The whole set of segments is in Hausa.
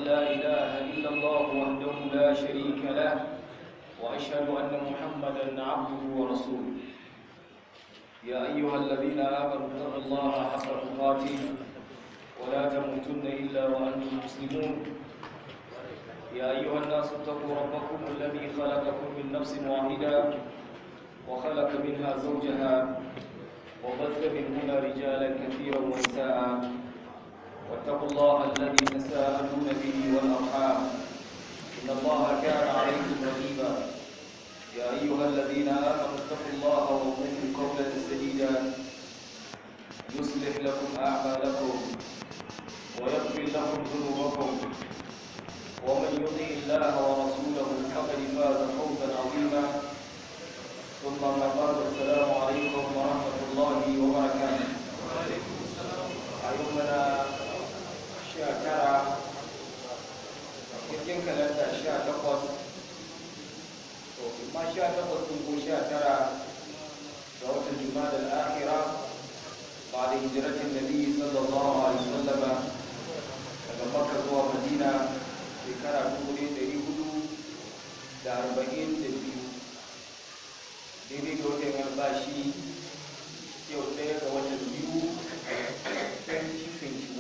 لا إله إلا الله وحده لا شريك له وأشهد أن محمدا عبده ورسوله يا أيها الذين آمنوا اتقوا الله حق تقاته ولا تموتن إلا وأنتم مسلمون يا أيها الناس اتقوا ربكم الذي خلقكم من نفس واحدة وخلق منها زوجها وبث منهما رجالا كثيرا ونساء واتقوا الله الذي تساءلون به والأرحام إن الله كان عليكم رقيبا يا أيها الذين آمنوا اتقوا الله وقولوا قولا سديدا يصلح لكم أعمالكم ويغفر لكم ذنوبكم ومن يطع الله ورسوله فقد فاز فوزا عظيما ثم ما بعد السلام عليكم ورحمة الله وبركاته أيومنا شاكرا cikin kalanda sha takwas to ma sha takwas ɗin ko sha tara ga watan jumada al'akira ba da hijiratin nabi sallallahu alaihi wasallama daga makka zuwa madina shekara dubu ɗaya ɗari hudu da arba'in da biyu daidai ga watan albashi yau ɗaya ga watan biyu 2021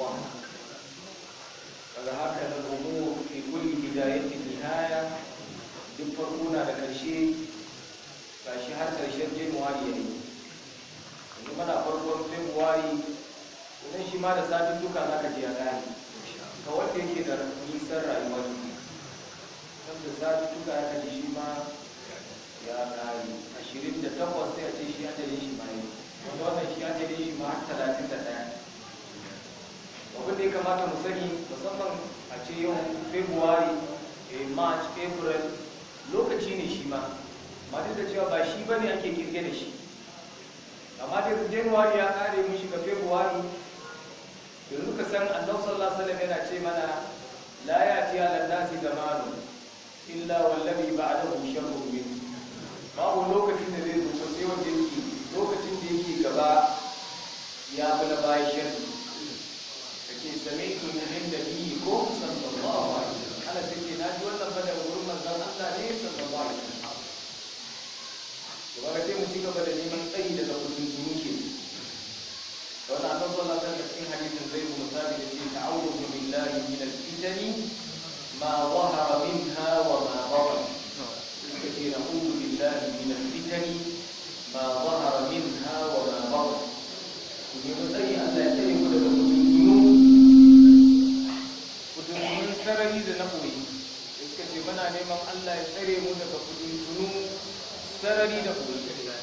daga haka na umur fi kulli bidayatin nihaya duk farko na da ƙarshe gashi har ƙarshen januwari ya yi yanzu mana farkon februari idan shi ma da satin duka za ka je a gane ga wanda yake da nisan rayuwa ne don da satin duka ya kaji shi ma ya kare ashirin da takwas sai a ce shi ajalin shi ma yi wanda wannan shi ajalin shi ma har talatin da ɗaya abin da ya kamata mu sani musamman a ce yau february march april lokaci ne shi ma amma duk da cewa ba shi ba ne ake kirge da shi amma da january ya kare mun shiga february yanzu ka san annabi sallallahu alaihi wasallam yana ce mana la yati ala nasi zamanu illa wallabi ba'dahu sharrun min babu lokacin da zai zo sai wanda yake lokacin da yake gaba ya bala bayan sharri kake sami'tu min nabi ko sallallahu alaihi wasallam ana sai na ji wannan bada wurin manzon Allah ne sallallahu alaihi wasallam to ba sai mu ci gaba da neman tsayi daga mutuntunu ke wannan annabi sallallahu alaihi wasallam cikin hadisin zai mu misali da ce ta'awudu billahi min al-fitani ma zahara minha wa ma batan suka ce na'udhu billahi min al-fitani ma zahara minha wa ma batan ku nemi tsayi Allah ya tsare mu daga mutuntunu mutuntunun sarari da na koyi suka ce muna neman Allah ya tsare mu daga mutuntunu sarari da koyi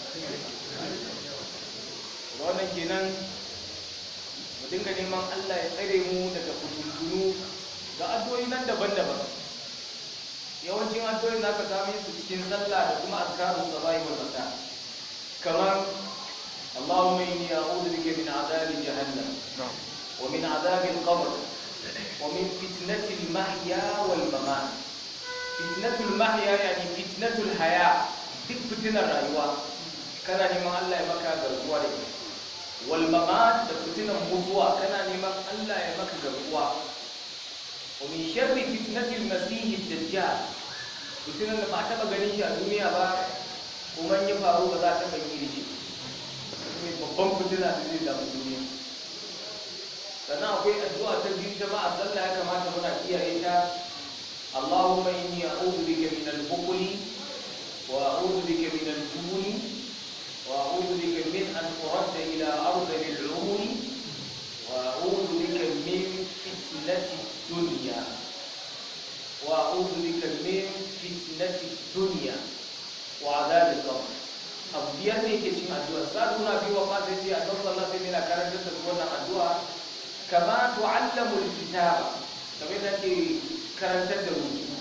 wannan kenan mu dinga neman Allah ya tsare mu daga mutuntunu ga addu'o'i nan daban-daban yawancin addu'o'i za ka same su cikin sallah da kuma azkarus sabahi wal masa kamar اللهم إني أعوذ بك من عذاب جهنم ومن عذاب القبر ومن فتنة المحيا والممات فتنة المحيا يعني فتنة الحياة duk fitinar rayuwa kana neman Allah ya maka garkuwa da ita wal mamat da fitinar mutuwa kana neman Allah ya maka garkuwa wa min sharri fitnatil masih dajjal fitinar da ba taba ganin shi a duniya ba kuma in ya faru ba za ta bayyana da shi ne babban fitina da zai damu duniya sannan akwai addu'a ta biyu ta ma a sallah ya kamata muna kiyaye ta Allahumma inni a'udhu bika min al-bukhli wa a'udhu bika min al-jubni wa a'udhu bika min an uradda ila ardhi al-umri wa a'udhu bika min fitnati dunya wa a'udhu bika min fitnati dunya wa adhab al-qabr abu biyar ne ke cin addu'a sa nuna biyu wa fasa ce annabi sallallahu alaihi wasallam yana karantar da su wannan addu'a kama tu'allamu al-kitaba kamar da ke karantar da rubutu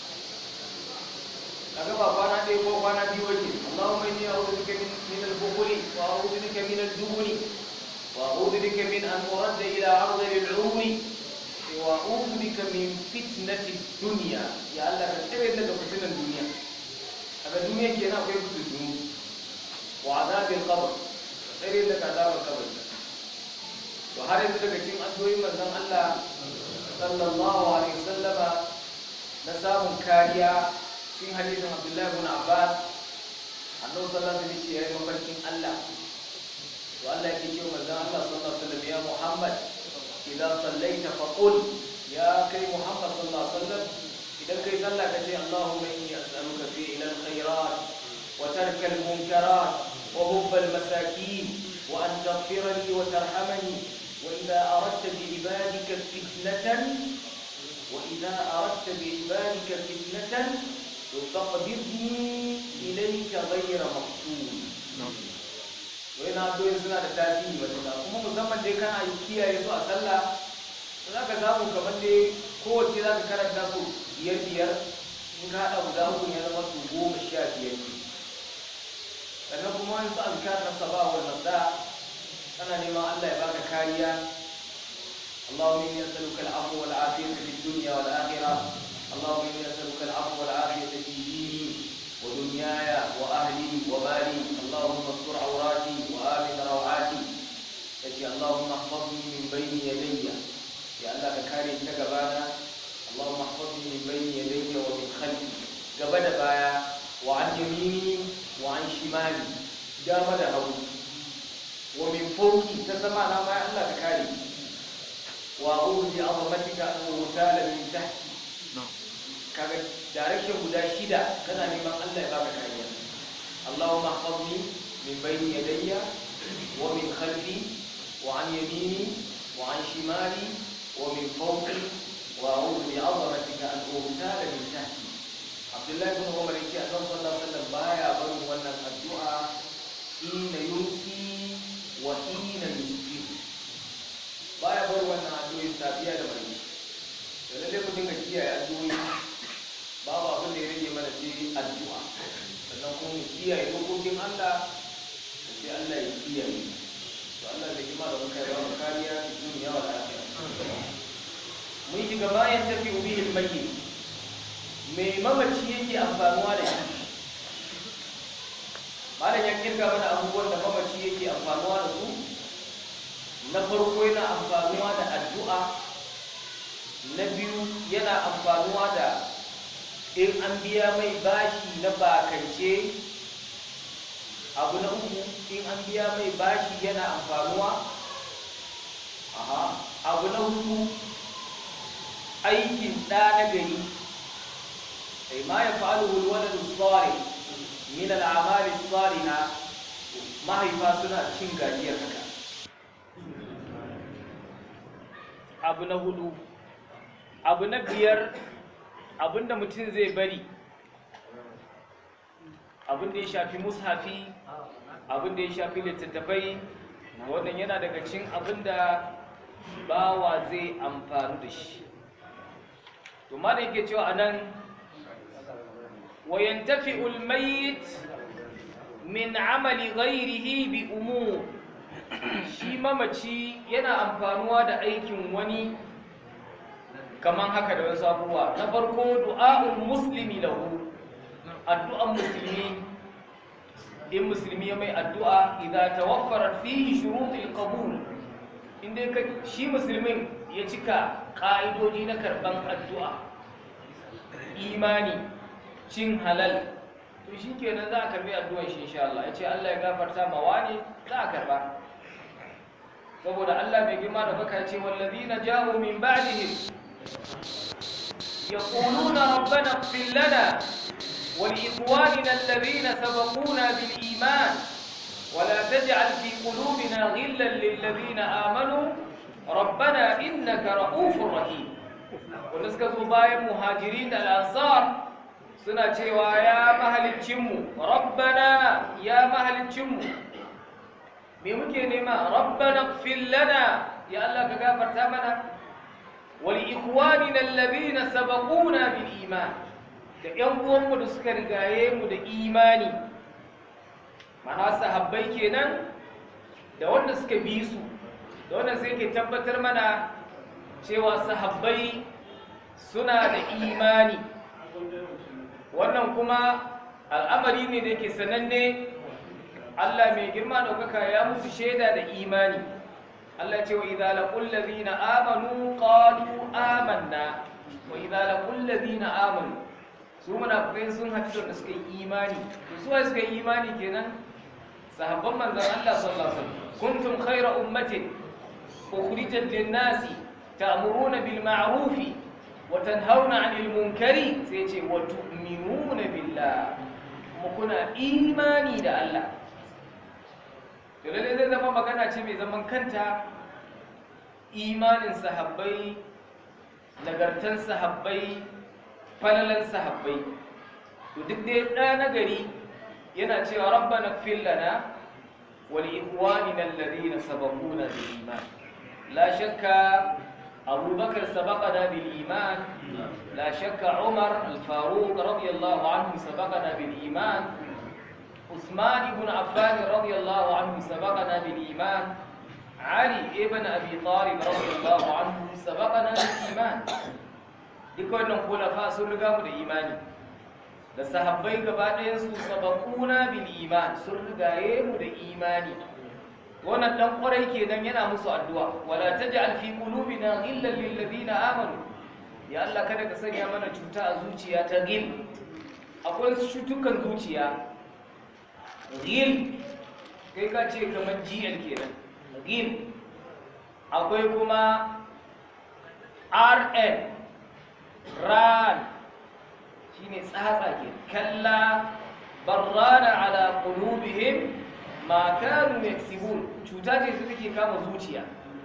kaga ba kwana ɗaya ko kwana biyu wake Allahumma inni a'udhu bika min min al-bukhli wa a'udhu bika min al-jubni wa a'udhu bika min an uradda ila ardhi al-umri wa a'udhu bika min fitnati dunya ya Allah ka tsare daga fitinan duniya kaga duniya kenan akwai fitinu wa azabil qabr tsare daga azabar kabari to har yanzu daga cikin addu'o'in manzon Allah sallallahu alaihi wasallama na samun kariya cikin hadisin abdullahi ibn abbas annabi sallallahu alaihi wasallam ya yi mafarkin allah to allah yake ce manzon allah sallallahu alaihi wasallam ya muhammad idan sallaita faqul ya kai muhammad sallallahu alaihi wasallam idan kai sallah ka ce allahumma inni as'aluka fi ila alkhairat wa tarka almunkarat wa hubba almasakin wa an taghfira li wa tarhamani wa idha aradta bi ibadika fitnatan wa idha aradta bi ibadika fitnatan faqbidni ilayka ghayra maftun wai na doyin suna da tasiri matuƙa kuma musamman dai kana yi kiyaye su a sallah za ka samu kamar dai kowace za ka karanta su biyar biyar in ka haɗa guda uku ya zama su goma sha biyar ne sannan kuma wani su azkar na saba wal masa ana neman Allah ya baka kariya اللهم إني أسألك العفو والعافية في الدنيا والآخرة اللهم إني أسألك العفو والعافية في ديني ودنياي وأهلي ومالي اللهم استر عوراتي وآمن روعاتي يجي اللهم احفظني من بين يدي يا الله كاري تجبانا اللهم احفظني من بين يدي ومن خلفي قبل بايا وعن يميني وعن شمالي دام هو ومن فوقي تسمعنا ما الله كاري وأعوذ بعظمتك أن أغتال من تحتي kaga direction guda shida kana neman Allah ya baka kariya Allahumma ihfazni min bayni yadayya wa min khalfi wa an yamini wa an shimali wa min fawqi wa a'udhu bi 'azamatika an ughtala min tahti Abdullah ibn Umar yace Annabi sallallahu alaihi wasallam baya barin wannan addu'a hina yumsi wa hina yusbih baya barin wannan addu'a safiya da maraice da lalle mu dinga kiyaye addu'o'i babu abin da ya rage mana sai addu'a sannan kuma mu kiyaye dokokin Allah da sai Allah ya kiyaye to Allah da kima da muka yawa mu kariya fi duniya wa lafiya mun shiga bayan tafi bihi al-mayyit mai mamaci yake amfanuwa da shi malam ya kirga mana abubuwan da mamaci yake amfanuwa da su na farko yana amfanuwa da addu'a na biyu yana amfanuwa da in an biya mai bashi na bakance abu na uku in an biya mai bashi yana amfanuwa aha abu na hudu aikin ɗa na gari ai ma ya fa'alu walwaladu tsari min al'amali tsariha mahaifa suna cin gajiyar haka abu na hudu abu na biyar abinda mutum zai bari abinda ya shafi mushafi abinda ya shafi littattafai wannan yana daga cin abinda bawa zai amfani da shi to ma da yake cewa anan wayantafi ulmayit min amali ghairihi bi umur shi mamaci yana amfanuwa da aikin wani kaman haka da wasu abubuwa na farko du'a'ul muslimi lahu addu'an musulmi in musulmi ya mai addu'a idza tawaffarat fihi shurutul qabul inda ka shi musulmin ya cika ka'idoji na karban addu'a imani cin halal to shikenan za a karbi addu'an shi insha Allah yace Allah ya gafarta ma wani za a karba saboda Allah mai girma da baka ce wallazina ja'u min ba'dihim يقولون ربنا اغفر لنا ولإخواننا الذين سبقونا بالإيمان ولا تجعل في قلوبنا غلا للذين آمنوا ربنا إنك رؤوف رحيم ونسكت بايا مهاجرين الأنصار suna cewa ya mahalicinmu rabbana ya mahalicinmu me muke nema rabbana ighfir lana ya Allah ka gafarta mana ولإخواننا الذين سبقونا بالإيمان da ‘yan uwanmu da suka rigaye mu da imani mana sahabbai kenan da wanda suka bi su da wanda sai ke tabbatar mana cewa sahabbai suna da imani wannan kuma al'amari ne da ke sananne Allah mai girma ɗaukaka ya musu shaida da imani Allah ce wa idza laqul ladina amanu qalu amanna wa idza laqul ladina amanu su munafikai sun haɗu da suka yi imani to su wai suka yi imani kenan sahabban manzon Allah sallallahu alaihi wasallam kuntum khayra ummatin ukhrijat lin-nasi ta'muruna bil ma'rufi wa tanhauna 'anil munkari sai ce wa tu'minuna billah kuma kuna imani da Allah to lalle zai zama magana ce mai zaman kanta imanin sahabbai nagartan sahabbai falalan sahabbai to duk dai ɗa na gari yana cewa rabbana fil lana wa li ikhwanina alladhina sabaquna bil iman la shakka abubakar sabaqana bil iman la shakka umar al faruq radiyallahu anhu sabaqana bil iman عثمان بن عفان رضي الله عنه سبقنا بالإيمان علي ابن أبي طالب رضي الله عنه سبقنا بالإيمان duk wannan kulafa sun riga mu da imani da sahabbai gaba ɗayansu sabaquna bil iman sun rigaye mu da imani wannan dan kwarai kenan yana musu addu'a wala taj'al fi qulubina ghillan lil ladina amanu ya Allah kada ka sanya mana cuta a zuciya ta gil akwai cutukan zuciya ghil kai ka ce kamar gl kenan ghil akwai kuma rn ran shine tsatsa ke kalla barrana ala qulubihim ma kanu yaksibun cuta ce su take kama zuciya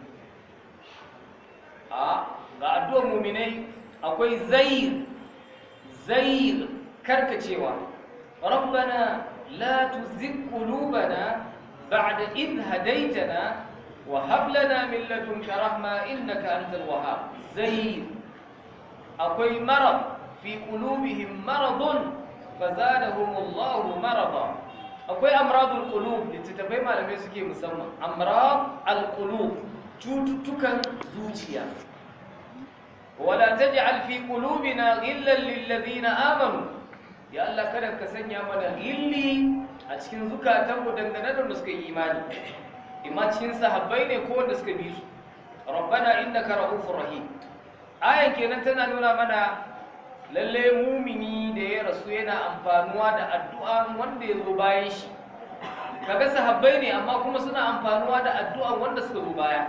a ga addu'ar mu'minai akwai zayr zayr karkacewa rabbana la tuzigh qulubana ba'da id hadaytana wa hab lana min ladunka rahma innaka antal wahhab zayr akwai marad fi qulubihim maradun fazadahumullahu marada akwai amradul qulub littattafai malamai suke musamman amrad alqulub cututtukan zuciya wala taj'al fi qulubina ghillan lil ladina amanu ya Allah kada ka sanya mana gilli a cikin zukatanmu dangane da wanda suka yi imani imma cikin sahabbai ne ko wanda suka bi su rabbana innaka ra'ufur rahim ayan kenan tana nuna mana lalle mumini da ya rasu yana amfanuwa da addu'a wanda ya zo bayan shi kaga sahabbai ne amma kuma suna amfanuwa da addu'a wanda suka zo baya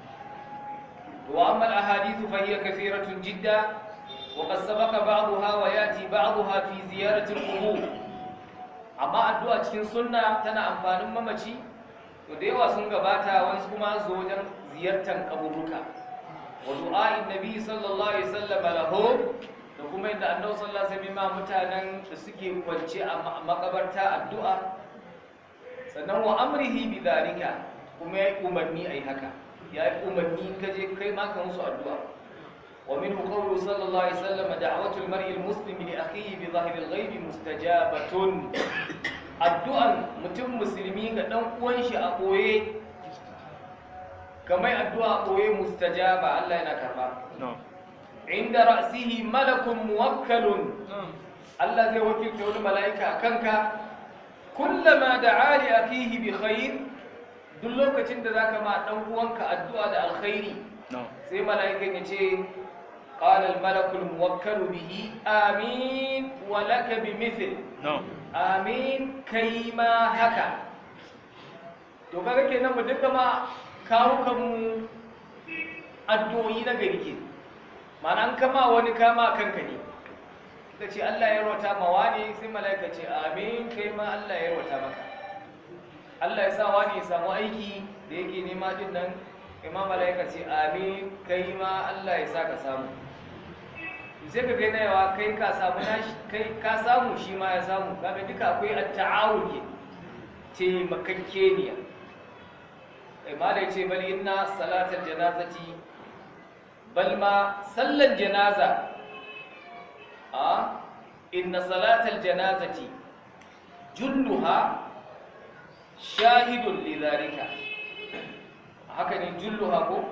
wa amma al-ahadithu fa hiya kathiratun jidda wa qad sabaqa ba'daha wa yati ba'daha fi ziyarati al-qubur amma addu'a cikin sunna tana amfanin mamaci to da yawa sun gabata wani kuma zo wajen ziyartar kaburuka wa du'a'in nabi sallallahu alaihi wasallam lahu da kuma yadda annabi sallallahu alaihi wasallam mutanen da suke kwance a makabarta addu'a sannan wa amrihi bi dalika kuma yayi umarni ai haka yayi umarni kaje kai ma ka musu addu'a wa minhu qawlu sallallahu alaihi wasallam da'watu al-mar'i al-muslim li akhihi bi dhahri al-ghaib mustajabatun addu'an mutum musulmi ga dan uwan shi a boye kamar addu'a boye mustajaba Allah yana karba inda ra'sihi malakun muwakkalun Allah zai wakilta wani mala'ika a kanka kullama da'a li akhihi bi khair duk lokacin da zaka ma dan uwanka addu'a da alkhairi sai mala'ikan ya ce qala al malakul muwakkalu bihi amin wa laka bi mithl amin kai ma haka to kaga kenan mu duka ma kawo kanmu addu'o'i na gari ke mana an kama wani kama kanka ne ka ce Allah ya rota ma wani sai mala'ika ce amin kai ma Allah ya rota maka Allah ya sa wani ya samu aiki da yake nema din nan kai ma mala'ika ce amin kai ma Allah ya sa ka samu sai ka gaina yawa kai ka samu nashi kai ka samu shi ma ya samu kaga duka akwai at-ta'awun ke taimakakeniya kai ma da ya ce bali inna salatar janazati bal ma sallan janaza a inna salatal janazati julluha shahidun lidhalika haka ne julluha ko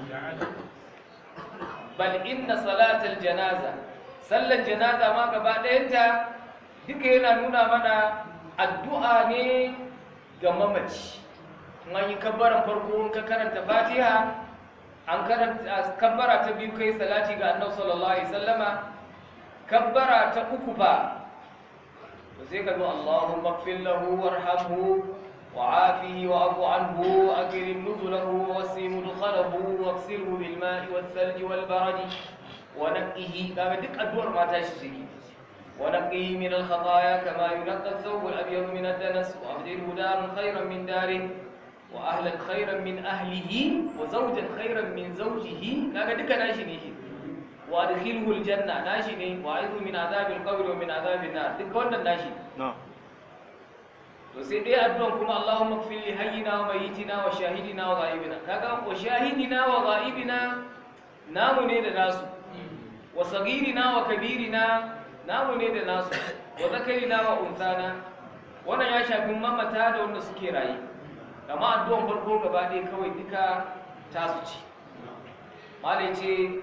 bal inna salatal janaza sallan janaza ma gaba ɗayanta duka yana nuna mana addu'a ne ga mamaci in an yi kabbaran farko in ka karanta fatiha an karanta kabbara ta biyu kai salati ga annabi sallallahu alaihi wasallama kabbara ta uku ba to sai ka zo Allahumma ighfir lahu warhamhu وعافه واعف عنه أكرم نزله ووسع مدخله واغسله بالماء والثلج والبرد ونقه كما دك أدور ما تشتكي ونقه من الخطايا كما ينقى الثوب الأبيض من الدنس وأبدله دارا خيرا من داره وأهلا خيرا من أهله وزوجا خيرا من زوجه كما دك ناشنه وأدخله الجنة ناشنه وأعوذ من عذاب القبر ومن عذاب النار دك wannan nashi na'am to sai dai addu'an kuma Allahumma ighfir li hayyina wa mayyitina wa shahidina wa ghaibina kaga wa shahidina wa ghaibina namu ne da nasu wa sagirina wa kabirina namu ne da nasu wa zakarina wa unsana wannan ya shafi mamata da wanda suke raye amma addu'an farko gaba ɗaya kawai duka tasu ce malai ce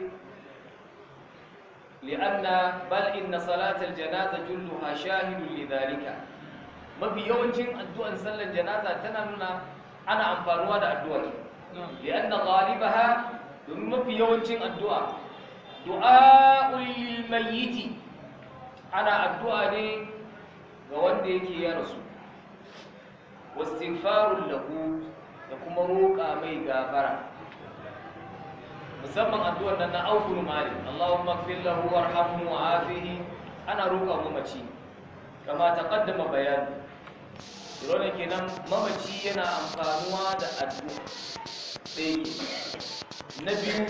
li'anna bal inna salatal janaza julluha shahidun lidhalika mafi yawancin addu'an sallar janaza tana nuna ana amfanuwa da addu'a ne li'anna ghalibaha domin mafi yawancin addu'a du'a'ul lil mayyiti ana addu'a ne ga wanda yake ya rasu wastighfarul lahu da kuma roƙa mai gafara musamman addu'ar nan na auful malik Allahumma ighfir lahu warhamhu wa'afihi ana roƙa mu mace kama taqaddama bayani Dole kenan mamaci yana amfanuwa da addu'a ɗaya na biyu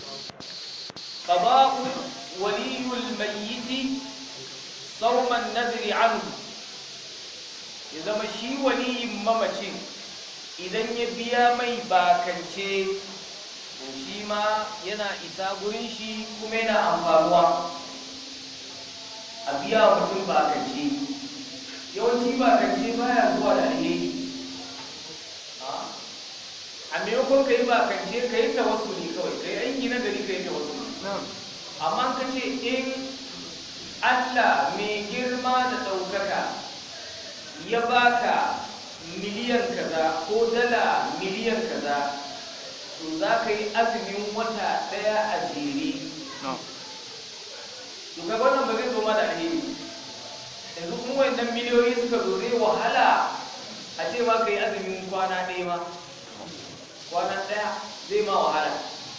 qada'u waliyul mayyiti sauman nadri anhu ya zama shi waliyin mamacin idan ya biya mai bakance to shi ma yana isa gurin shi kuma yana amfanuwa a biya mutum bakance yawanci bakance baya zuwa da alheri a maimakon ka yi bakance ka yi tawassuli kawai ka yi aiki na gari ka yi tawassuli amma ka ce in allah mai girma da ɗaukaka ya baka miliyan kaza ko dala miliyan kaza to za ka yi azumin wata ɗaya a jere to kaga wannan ba zai zo ma da alheri yanzu kuma wannan miliyoyi suka zo zai wahala a ce ma ka yi azumin kwana ɗaya ma kwana ɗaya zai ma wahala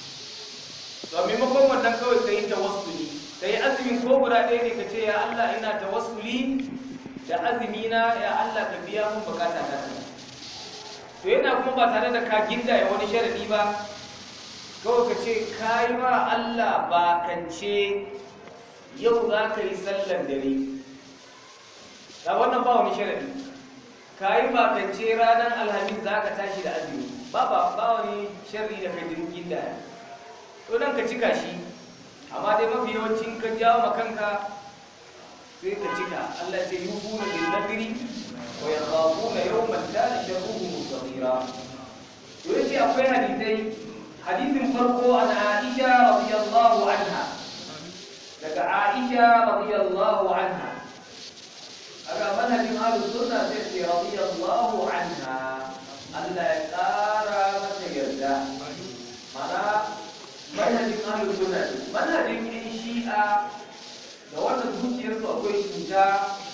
to a maimakon wannan kawai ka yi tawassuli ka yi azumin ko guda ɗaya ne ka ce ya Allah ina tawassuli da azumina ya Allah ka biya mun bukata ta to yana kuma ba tare da ka gindaya wani sharadi ba kawai ka ce ka yi ma Allah bakance yau za ka yi sallan dare a wannan ba wani sharadi ka yi bakance ranar alhamis za ka tashi da azumi ba ba ba wani sharri da kai gindaya to nan ka cika shi amma dai mafi yawancin ka jawo ma kanka sai ka cika Allah ce yufuna bil nadri wa yakhafuna yawman kana sharruhu mustatira to yace akwai hadisai hadisin farko an Aisha radiyallahu anha daga Aisha radiyallahu anha aga manhajin ahlus sunna sai ce radiyallahu anha Allah ya kara mata yarda mana manhajin ahlus sunna manhajin yan shi'a da wannan zuciyarsu akwai cuta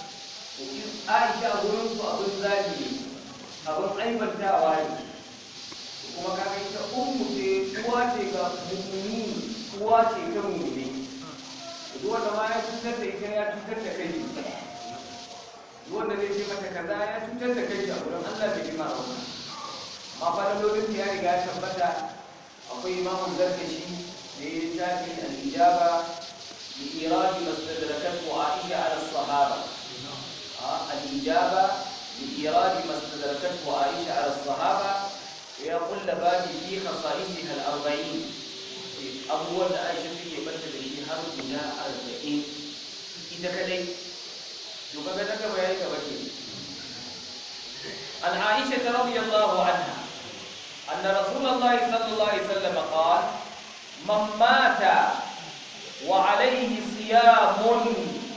aisha a gurinsu abin zagi ne abin aibantawa ne kuma kaga ita ummu ce uwa ce ga mu'mini uwa ce ta mu'mini duk wanda ma ya cutar da ita ya cutar da kai duk wanda zai ce mata kaza ya cutar da kai a gurin Allah bai ji ma wannan amma fa da lokacin ya riga ya tabbata akwai imamun zarkashi da ya tafi al-ijaba بإيراد ما استدركته عائشة على الصحابة آه الإجابة بإيراد ما استدركته عائشة على الصحابة ويقول لبابي في خصائصها الأربعين أول عائشة في يبدل في هر إلى أربعين إذا كذي يبقى كذا بيان كبير عن عائشة رضي الله عنها أن رسول الله صلى الله عليه وسلم قال من مات وعليه صيام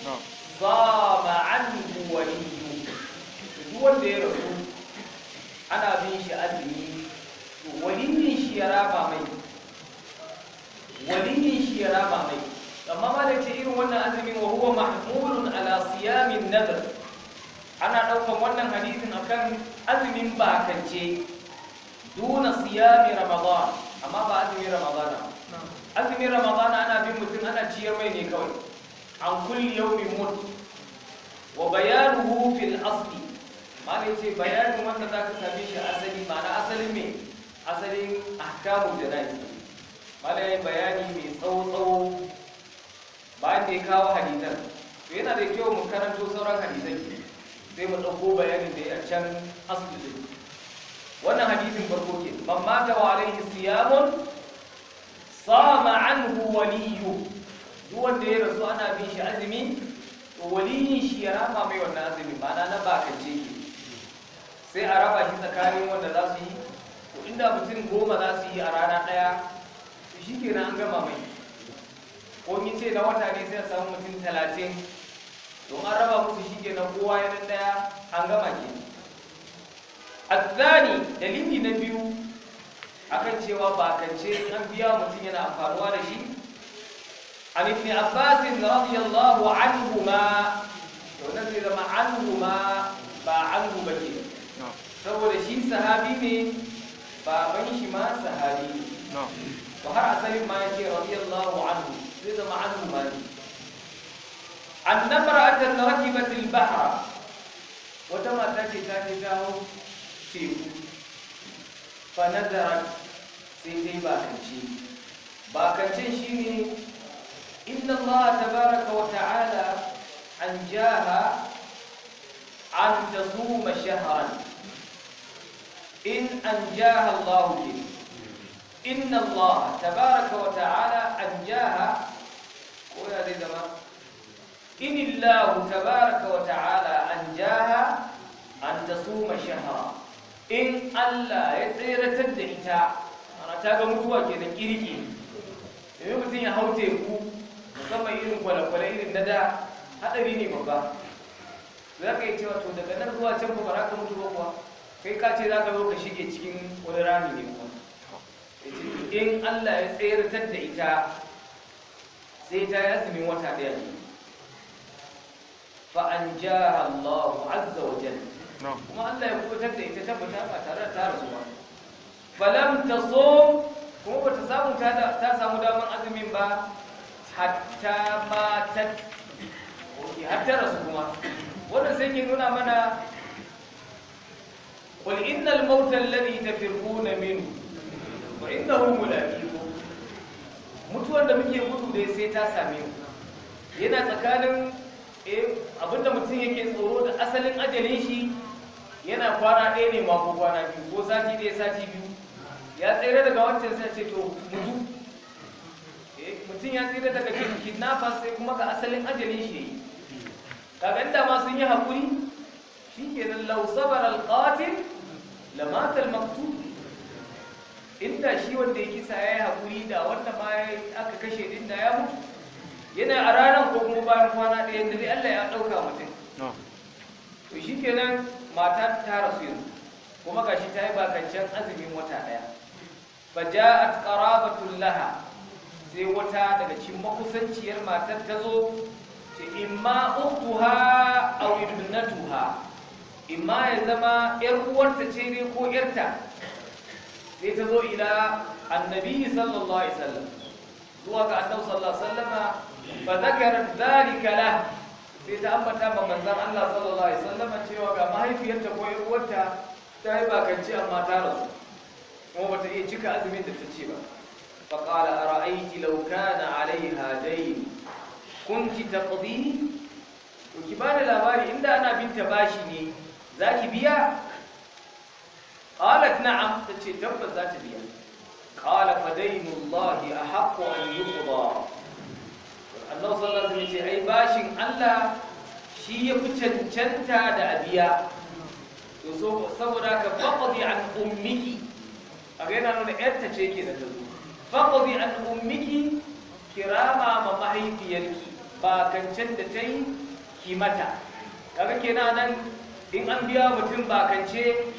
صام عنه وليه duk wanda ya rasu ana bin shi azumi waliyin shi ya raba mai waliyin shi ya raba mai amma ma da ce irin wannan azumin wa huwa mahmulun ala siyamin nadr ana ɗaukan wannan hadisin akan azumin bakance duna siyami ramadan amma ba azumin ramadan azumin ramadan ana bin mutum ana ciyar mai ne kawai an kulli yawmin mut wa bayanuhu fil asli malai ce bayanin wanda zaka same shi asali ma'ana asalin me asalin ahkamul jana'iz malai bayani mai tsawo tsawo bayan da ya kawo hadisan to yana da kyau mu karanto sauran hadisan ke sai mu ɗauko bayanin da ya can asali din wannan hadisin farko ke man mata wa alaihi siyamun sama anhu waliyu duk wanda ya rasu ana bin shi azumi to waliyin shi ya rama mai wannan azumi ma'ana na bakance ke sai a raba shi tsakanin wanda za su yi to inda mutum goma za su yi a rana ɗaya to shi kenan an gama mai ko in ce na wata ne sai a samu mutum talatin don an raba musu shi kenan kowa ya ɗaya an gama ke azzani dalili na biyu akan cewa bakance an biya mutum yana amfanuwa da shi an ibn abbas radiyallahu anhuma to nan zai zama anhuma ba anhu ba ke saboda shi sahabi ne baban shi ma sahabi ne to har asalin ma yace radiyallahu anhu zai zama anhu ma ne أن امرأة ركبت البحر وتما تاتي تاتي تاو تيكو فنذرت سيتي باكنشي باكنشي شيني إن الله تبارك وتعالى أنجاها أن تصوم شهرا إن أنجاها الله كده إن الله تبارك وتعالى أنجاها ويا ذي زمان إن الله تبارك وتعالى أنجاها أن تصوم شهرا إن الله يسير تدعيتا أنا تاغا متوا كده كيريكي idan mutum ya hau teku musamman irin kwale-kwale irin na da haɗari ne babba za ka yi cewa to daga nan zuwa can ba za ka mutu ba kuwa kai ka ce za ka zo ka shige cikin wani rami ne kuma in Allah ya tsayar da ita sai ta yi azumin wata ɗaya ne فأنجاها الله عز وجل kuma Allah ya kubutar da ita tabbata ba tare da ta rasu ba falam tasum kuma bata samu ta ta samu daman azumin ba hatta matat oke hatta rasu kuma wannan sai ke nuna mana qul innal mauta alladhi tafirquna minhu wa innahu mulaqikum mutuwar da muke gudu dai sai ta same mu yana tsakanin eh abinda mutum yake tsoro da asalin ajalin shi yana kwana ɗaya ne mako kwana biyu ko sati ɗaya sati biyu ya tsere daga wancan sai ce to mutu eh mutum ya tsere daga kidnappers sai kuma ga asalin ajalin shi yayi kaga inda ma sun yi hakuri shikenan law sabara alqatil lamata almaqtul inda shi wanda ya kisa yayi hakuri da wanda ma aka kashe din da ya mutu yana a ranar ko kuma bayan kwana ɗaya da dai Allah ya ɗauka mutum. To shi kenan mata ta rasu yanzu kuma gashi ta yi bakancen azumin wata ɗaya. Faja'at qarabatul laha sai wata daga cikin makusanciyar matar ta zo ce imma uktuha aw ibnatuha imma ya zama yar uwarta ce ne ko yarta sai ta zo ila annabi sallallahu alaihi wasallam zuwa ga annabi sallallahu alaihi wasallama فذكرت ذلك له sai ta ambata ma manzon Allah sallallahu alaihi wasallam cewa ga mahaifiyarta ko uwarta ta yi bakanci amma ta rasu kuma bata iya cika azumin da ta ce ba fa qala ara'ayti law kana 'alayha dayn kunti taqdi to ki bani labari inda ana binta bashi ne zaki biya qalat na'am tace tabbas za ta biya qala fa daynullahi ahaqqu an yuqda Allah sallallahu alaihi ce ai bashin Allah shi ya fi cancanta da abiya to so saboda ka faqdi an ummiki a ga yana nuna yarta ce ke da ta zo faqdi an ummiki kirama ma mahaifiyarki ba kancan da ta yi ki mata kaga kenan nan in an biya mutum bakance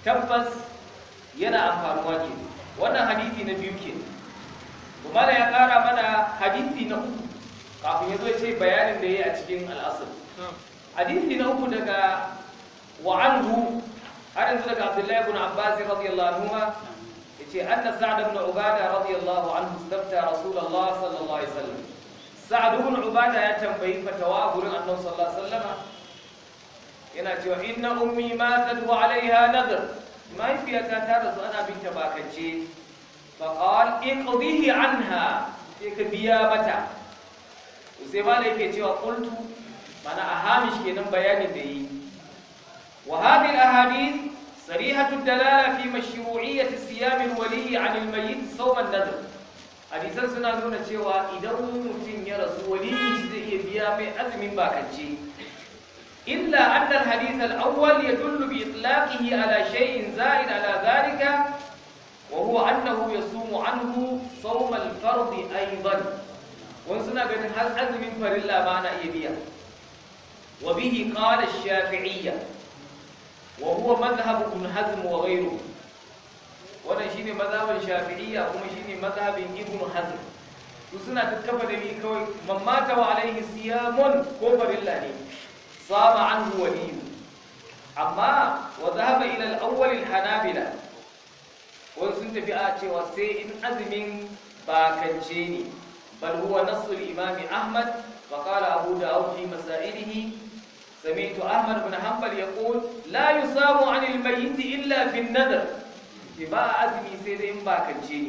tabbas yana amfanuwa ke wannan hadisi na biyu ke kuma ya kara mana hadisi na uku kafin ya zo ce bayanin da ya yi a cikin al'asar hadisi na uku daga wa'anhu har yanzu daga abdullahi ibn abbas radiyallahu anhu yace anna sa'd ibn ubada radiyallahu anhu istafta rasulullah sallallahu alaihi wasallam sa'd ibn ubada ya tambayi fatawa gurin annabi sallallahu alaihi wasallam yana cewa inna ummi matat wa alaiha nadr mahaifiyata ta rasu ana binta bakance faqal iqdihi anha sai ka biya mata sai ma da yake cewa qultu mana a hamish kenan bayanin da yi wa hadhihi ahadith sarihatu dalala fi mashru'iyyati siyam al-wali 'an al-mayyit sawm an-nadr hadisan suna nuna cewa idan mutum ya rasu wali zai iya biya mai azumin bakance إلا أن الحديث الأول يدل بإطلاقه على شيء زائد على ذلك وهو أنه يصوم عنه صوم الفرض أيضا ونسنا قد هل أزم فرلا معنى إيبيا وبه قال الشافعية وهو مذهب ابن حزم وغيره wannan shine mazhabin shafi'iyya kuma shine mazhabin ibn hazm su suna tattafa da ni kawai mamata wa alaihi siyamun ko farilla ne صام عنه ولي أما وذهب إلى الأول الحنابلة وسنت في آتي وسيء أزم باكنجيني بل هو نص الإمام أحمد فقال أبو داود في مسائله سمعت أحمد بن حنبل يقول لا يصام عن الميت إلا في النذر باء أزمي سيد باكنجيني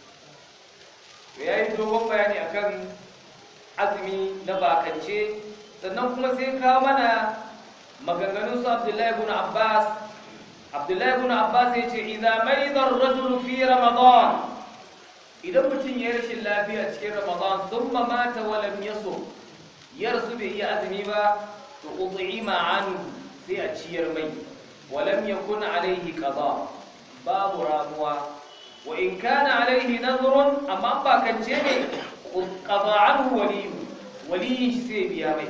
ويا يدوم بياني أكن أزمي نباكنجي sannan kuma sai kawo mana maganganun su Abdullahi ibn Abbas Abdullahi ibn Abbas ya ce idza marida ar-rajulu fi ramadan idan mutum ya rashin lafiya cikin ramadan thumma mata wa lam yasum ya rasu bai iya azumi ba to ud'ima anhu sai a ciyar mai wa lam yakun alayhi qada babu ramuwa wa in kana alayhi nadhrun amma ba kance ne qada anhu waliyu waliyin shi sai biya mai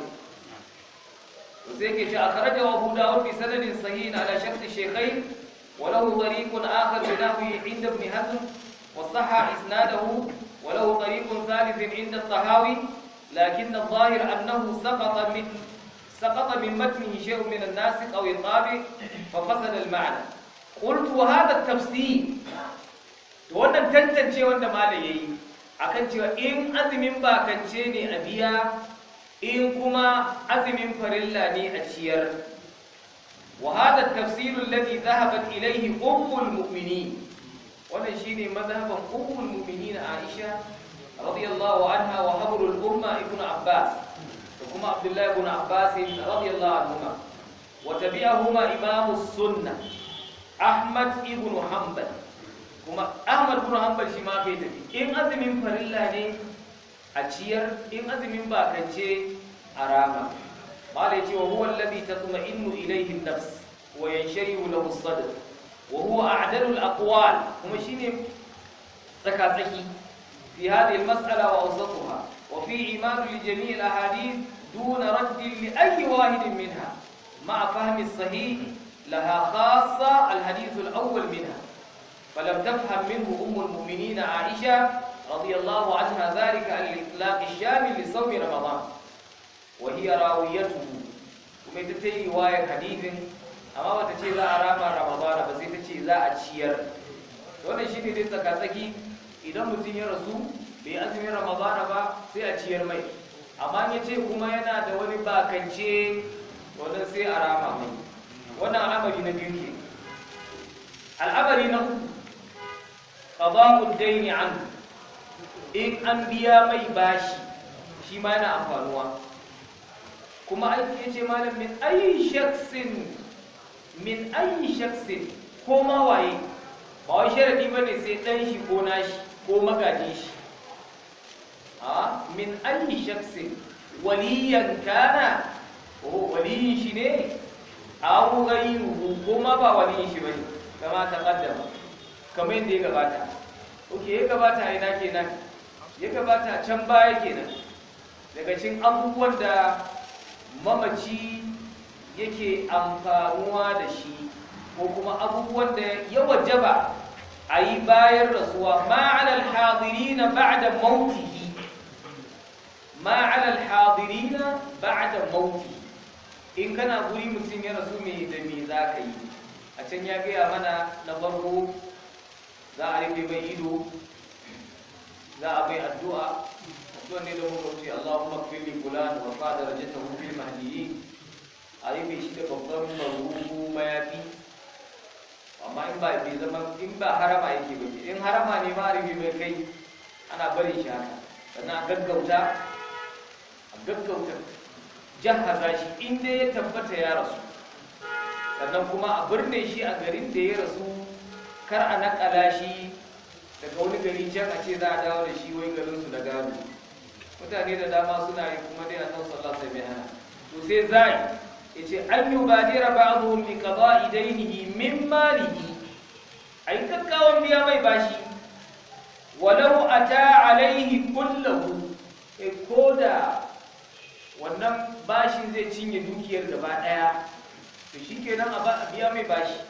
وزيك أخرجه أبو داود بسند صحيح على شرط الشيخين وله طريق آخر بنحوه عند ابن حزم وصح إسناده وله طريق ثالث عند الطهاوي لكن الظاهر أنه سقط من سقط من متنه شيء من الناسق أو الطابع ففسد المعنى قلت وهذا التفسير wannan tantance wanda malai yayi akan cewa in azumin bakance ne a biya in kuma azumin farilla ne a ciyar wa hada tafsir alladhi dhahabat ilayhi ummul mu'minin wannan shine madhhaban ummul mu'minin Aisha radiyallahu anha wa habrul umma ibn Abbas da kuma Abdullah ibn Abbas radiyallahu anhuma wa tabi'ahuma imam as-sunnah Ahmad ibn Hanbal kuma Ahmad ibn Hanbal shi ma kai tafi in azumin farilla ne a ciyar in azumin bakance a rama malai cewa huwa alladhi tatma'innu ilayhi an-nafs wa yansharihu lahu as-sadr wa huwa a'dalu al-aqwal kuma shine tsaka tsaki fi hadhihi al-mas'ala wa awsatuha wa fi iman li jami' al-ahadith dun radd li ayyi wahid minha ma'a fahmi as-sahih laha khassa al-hadith al-awwal minha فلم تفهم منه أم المؤمنين عائشة رضي الله عنها ذلك عن الإطلاق الشامل لصوم رمضان وهي راويته kuma ita ta yi wayar hadithin amma bata ce za a rama ramadana ba sai ta ce za a ciyar wannan shi ne dai tsakatsaki idan mutum ya rasu bai azumin ramadana ba sai a ciyar mai amma ya ce kuma yana da wani bakance wannan sai a rama mai wannan al'amari na biyu ke al'amari na uku qada'ud dayni anhu in an biya mai bashi shi ma yana amfanuwa kuma aiki ya ce malam min ayi shaksin min ayi shaksin ko ma waye ba wai sharadi ba ne sai ɗan shi ko nashi ko magajin shi a min ayi shaksin waliyan kana ko waliyin shi ne abu gairuhu ko ma ba waliyin shi bane kama ta kaddama kamar yadda ya gabata oke ya gabata a ina kenan ya gabata can baya kenan daga cikin abubuwan da mamaci yake amfanuwa da shi ko kuma abubuwan da ya wajaba a yi bayan rasuwa ma'alal hadirina ba'da mautihi ma'alal hadirina ba'da mautihi in kana guri mutum ya rasu me da me za ka yi a can ya gaya mana na farko za a rufe mai ido za a mai addu'a addu'a ne da muka wuce Allahumma kfir li fulan wa fa darajatahu fil mahdiyyin a rufe shi da babban marubu mayafi amma in ba bai zama in ba harama yake ba in harama ne ma a rufe mai kai ana barin shi haka sannan a gaggauta a gaggauta jahaza shi inda ya tabbata ya rasu sannan kuma a birne shi a garin da ya rasu kar a nakala shi daga wani gari can a ce za a dawo da shi wai garinsu da gado mutane da dama suna yi kuma dai annabi sallallahu alaihi wasallam to sai zai yace an yubadira ba'dhum bi qada'i daynihi min malihi ai kakkawan biya mai bashi walau ata alaihi kullahu eh koda wannan bashin zai cinye dukiyar gaba daya to shikenan a biya mai bashi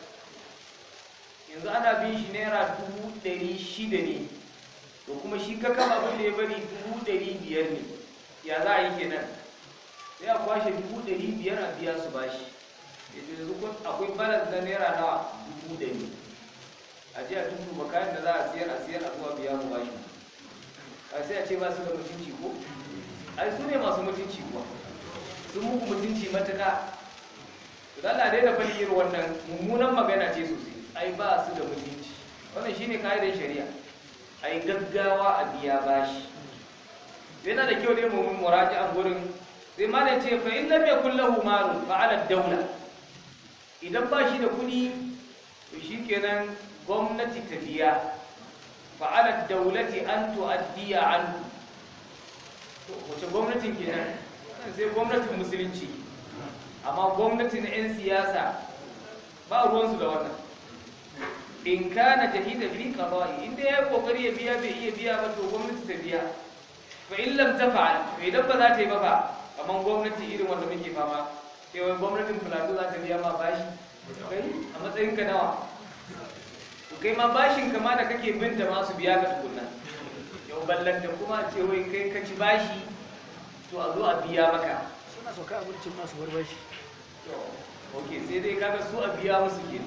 yanzu ana bin shi naira dubu ɗari shida ne to kuma shi ka kama abin da ya bari dubu ɗari biyar ne ya za a yi kenan sai a kwashe dubu ɗari biyar a biya su bashi yanzu kun akwai balance na naira nawa dubu ɗari a je a tuntuba kayan da za a siyar a siyar a zuwa biya mu bashi a sai a ce ba su da mutunci ko ai su ne masu mutunci kuwa sun muku mutunci matuka to da Allah dai da fali irin wannan mummunan magana ce sosai ai ba su da mutunci wannan shine kaidar shari'a ai gaggawa a biya bashi yana da kyau dai mu mun muraji'an gurin sai malam ce fa in lam yakul lahu malu fa ala dawla idan ba shi da kuɗi to shikenan gwamnati ta biya fa ala dawlati an tu'addiya anhu wace gwamnatin kenan sai gwamnatin musulunci amma gwamnatin 'yan siyasa ba ruwansu da wannan in kana jahida fi qada'i inda ya kokari ya biya bai iya biya ba to gwamnati ta biya fa in lam tafa'al to idan ba za ta yi ba fa kaman gwamnati irin wanda muke fama sai wai gwamnatin plateau za ta biya ma bashi kai a matsayin ka nawa to kai ma bashin kama da kake binta ma su biya ka tukunna yau ballanta kuma ce wai kai ka ci bashi to a zo a biya maka suna sauka a mulkin masu barbashi to ok sai dai kaga su a biya musu ke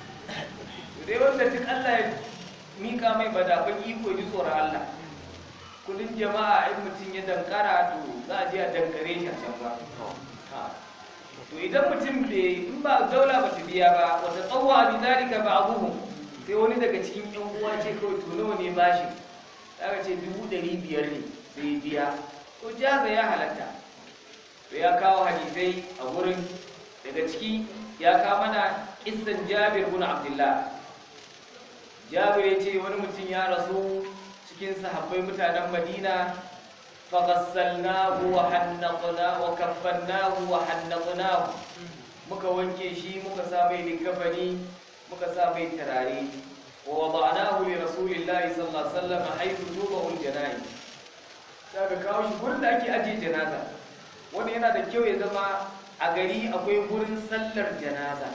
to dai wanda duk Allah ya mika mai badafan iko ji tsoron Allah kudin jama'a in mutum ya dankara to za a je a dankare shi a can ba Ha. to idan mutum bai in ba daula ba ta biya ba wata tsawwa bi zalika ba abuhu sai wani daga cikin yan uwa ce kawai to nawa ne bashi aka ce dubu ɗari biyar ne sai biya to jaza ya halatta to ya kawo hadisai a wurin daga ciki ya kawo mana kissan jabir bin abdullah jabir ya ce wani mutum ya rasu cikin sahabbai mutanen madina faghassalnahu wa hannaqna wa kaffannahu wa hannaqnahu muka wanke shi muka sa mai likafani muka sa mai turare wa wada'nahu li rasulillahi sallallahu alaihi wasallam haythu tubahu al-janaiz daga kawo shi gurin da ake ajiye janaza wanda yana da kyau ya zama a gari akwai gurin sallar janaza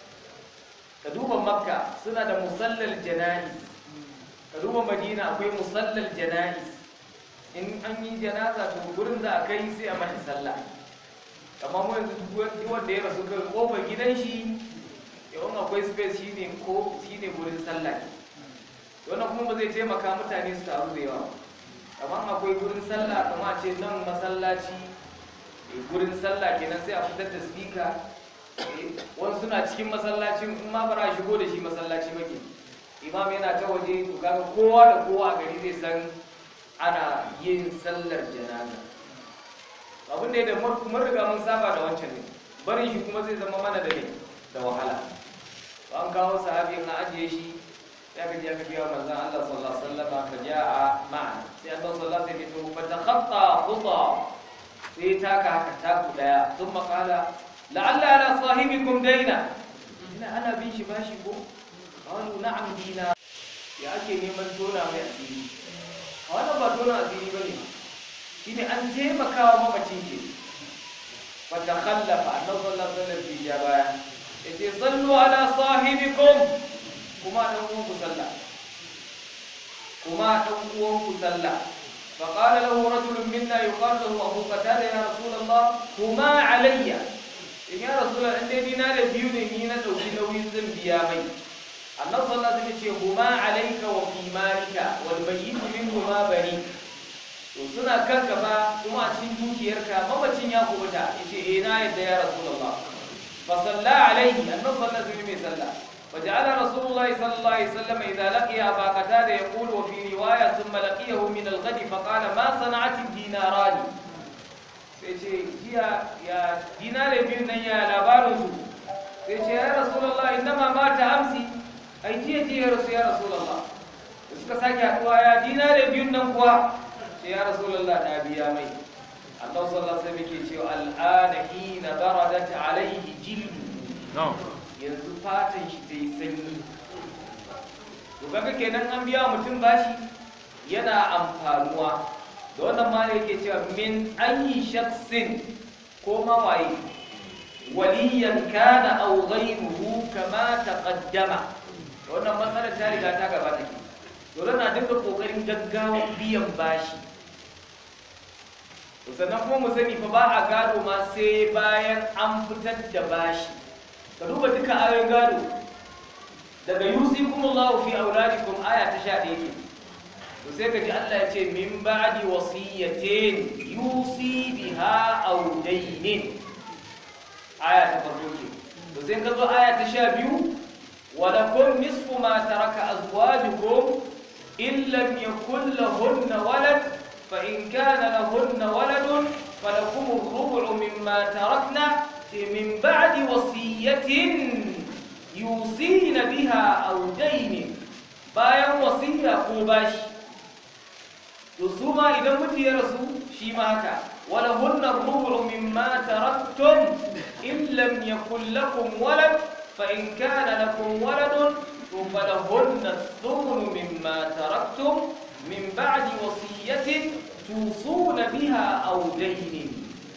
ka duba makka suna da musallar jana'iz ka duba madina akwai musallar jana'iz in an yi janaza to gurin za a kai sai a mata sallah amma mu yanzu duk wanda ya rasu kai kofar gidan shi yawan akwai space shine ko shine gurin sallah wannan kuma ba zai taimaka mutane su taru da yawa kamar akwai gurin sallah kamar a ce nan masallaci eh, gurin sallah kenan sai a fitar da speaker eh, wani suna cikin masallacin in ma bara a shigo da shi masallaci bake imam yana ta waje to kaga kowa da kowa a gari zai san ana yin sallar janaza abin da ya da mun riga mun saba da wancan ne barin shi kuma zai zama mana da ne da wahala an kawo sahabi na ajiye shi ya ka je aka biya manzon Allah sallallahu alaihi wasallam fa jaa ma'a sai Allah sallallahu alaihi wasallam fa takhatta khuta sai taka haka taku daya thumma qala la'alla ala sahibikum daina ina ana bin shi bashi ko qalu na'am dina ya ake neman tona mai asiri a wannan ba tona asiri bane shine an taimakawa mamacin ke fa takhallafa annabi sallallahu alaihi wasallam fi baya yace sallu ala sahibikum kuma dan uwan ku sallah kuma dan uwan ku sallah فقال له رجل منا يقال له ابو قتاده يا رسول الله هما علي in ya rasu da ɗan daidai na da biyu ne ni na ɗauki nauyin zan biya mai annan sallah sai ce huma alaika wa fi malika wal bayyitu min huma bari to suna kan gaba kuma a cikin dukiyarka mamacin ya kubuta yace eh na yadda ya rasulullah fa salla alaihi annan sallah sai mai sallah فجعل رسول الله صلى الله عليه وسلم إذا لقي أبا قتادة يقول وفي رواية ثم لقيه من الغد فقال ما صنعت الديناران sai ce jiya ya dinare biyu nan ya labarinsu sai ce ya rasulallah inna ma mata amsi ai jiya jiya rasu ya rasulallah da suka sake haɗuwa ya dinare biyun nan kuwa ce ya rasulallah na biya mai Allah sallallahu alaihi wasallam yake cewa al'ana hina baradat alaihi jildu yanzu fatan shi ta yi sanyi to kaga kenan an biya mutum bashi yana amfanuwa da wannan ma ne yake cewa min ayi shaksin ko mawaye waliyan kana aw ghayruhu kama taqaddama da wannan matsalar ta riga ta gabata ke to na dinga kokarin gaggawan biyan bashi to sannan kuma mu sani fa ba a gado ma sai bayan an fitar da bashi ka duba duka ayoyin gado daga yusikumullahu fi auladikum aya ta 11 ke to sai ka ji Allah ya ce min ba'di wasiyatin yusi biha aw daynin aya ta farko ke to sai ka zo aya ta 12 wa lakum nisfu ma taraka azwajukum in lam yakul lahunna walad fa in kana lahunna waladun falakum ar-rubu' mimma tarakna min ba'di wasiyatin yusina biha aw daynin bayan wasiya ko bashi to su ma idan mutu ya rasu shi ma haka wala hunna rubu mimma taraktum in lam yakul lakum walad fa in kana lakum waladun to falahunna thumnu mimma taraktum min ba'di wasiyatin tusuna biha aw daynin